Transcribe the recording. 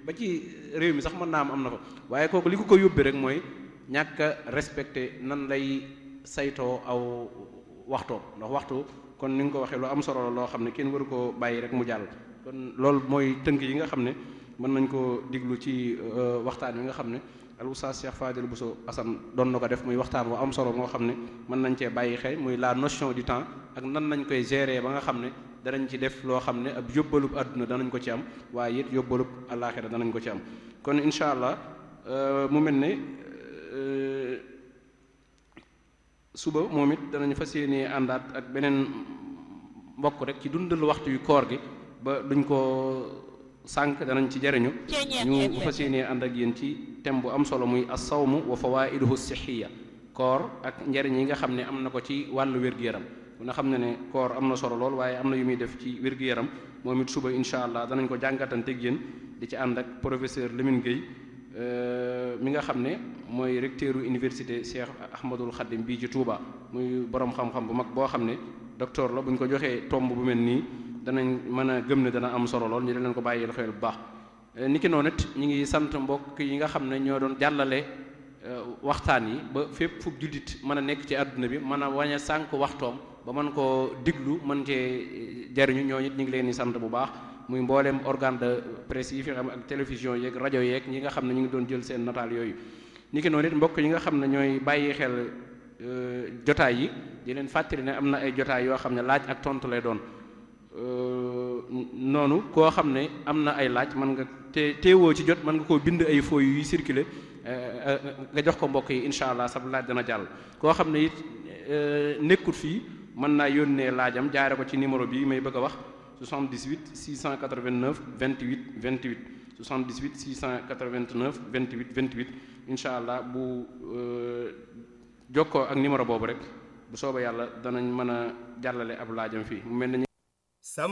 ba ci réew mi sax mën naa am am na fa waaye kooku li ko ko yóbbee rek mooy ñàkk a respecté nan lay saytoo aw waxtoo ndax waxtu kon ni nga ko waxee lu am solo la loo xam ne kenn waru koo bàyyi rek mu jàll kon loolu mooy tënk yi nga xam ne mën nañ koo diglu ci waxtaan wi nga xam ne al oustaz Cheikh Fadil Bousso Assane doon na ko def muy waxtaan wu am solo moo xam ne mën nañ cee bàyyi xel muy la notion du temps ak nan nañ koy gérer ba nga xam ne danañ ci def loo xam ne ab yóbbalub àdduna danañ ko ci am waaye it yóbbalub àllaaxira danañ ko ci am kon incha allah mu mel ne suba moom it danañ fas yéenee àndaat ak beneen mbokk rek ci dundal waxtu yu koor gi ba duñ ko sànq danañ ci jariñu ñu fas yéenee ànd ak yéen ci thème bu am solo muy as-sawmu wa fawaiduhu sixiya koor ak njariñ yi nga xam ne am na ko ci wàllu wér-gu-yaram nga xam ne ne koor am na solo lool waaye am na yu muy def ci wér-gu-yaram moom it suba incha allah danañ ko jàngatanteeg yéen di ci ànd ak professeur Lamine Gueye mi nga xam ne mooy recteuru université Cheikh Ahmadul Khadim bii ci Touba muy borom xam-xam bu mag boo xam ne docteur la bu ñu ko joxee tomb bu mel nii danañ mën a gëm ne dana am solo lool ñu di leen ko bàyyi xel bu baax. niki noonu it ñu ngi sant mbokk yi nga xam ne ñoo doon jàllale waxtaan yi ba fépp fu jullit mën a nekk ci àdduna bi mën a wañ a sànq waxtoom ba mën koo diglu mën cee jariñu ñoo it ñu ngi leen di sant bu baax. muy mbooleem organe de presse yi fi xam ak télévision yeeg rajo yeeg ñi nga xam ne ñu ngi doon jël seen nataal yooyu ni ki noonu it mbokk yi nga xam ne ñooy bàyyi xel jotaay yi di leen fàttali ne am na ay jotaay yoo xam ne laaj ak tontu lay doon noonu koo xam ne am na ay laaj mën nga te teewoo ci jot mën nga koo bind ay fooy yuy circuler nga jox ko mbokk yi incha allah sab laaj dana jàll koo xam ne it nekkut fii mën naa yónnee laajam jaare ko ci numéro bi may bëgg a wax 78 689 28 28 78 689 28 28 incha allah bu jokkoo ak numéro boobu rek bu soobee yàlla danañ mën a jàllale ab laajam fii mu mel ne